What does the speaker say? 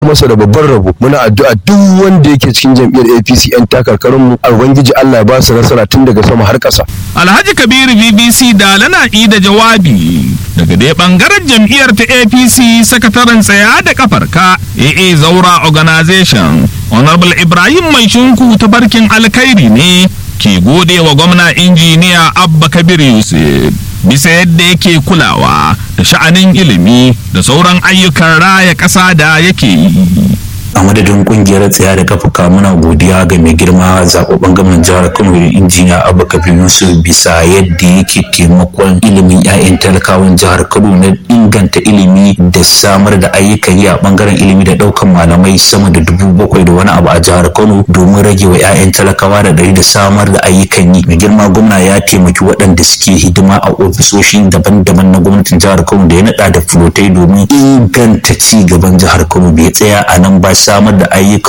masa da babban rabo muna addu'a duk wanda yake cikin jam'iyyar APC yan takarkarin mu ubangiji Allah ya ba su nasara tun daga sama har ƙasa Alhaji Kabiru BBC da lana da jawabi daga dai bangaren jam'iyyar ta APC sakataren tsaya da kafarka AA Zaura Organization Honorable Ibrahim Mai Shinku ta barkin alkhairi ne ke gode wa gwamna injiniya Abba Kabir Yusuf bisa yadda yake kulawa da sha'anin ilimi da sauran ayyukan raya ƙasa da yake yi. a madadin kungiyar tsaya da kafuka muna godiya ga mai girma zababben gwamnan jihar kano injiniya abu kabir yusuf bisa yadda yake taimakon ilimin 'ya'yan talakawan jihar kano na inganta ilimi da samar da ayyukan yi a bangaren ilimi da daukan malamai sama da dubu bakwai da wani abu a jihar kano domin rage wa 'ya'yan talakawa da ɗari da samar da ayyukan yi mai girma gwamna ya taimaki waɗanda suke hidima a ofisoshin daban-daban na gwamnatin jihar kano da ya naɗa da fulotai domin inganta ci gaban jihar kano bai tsaya a nan ba samar da ayyukan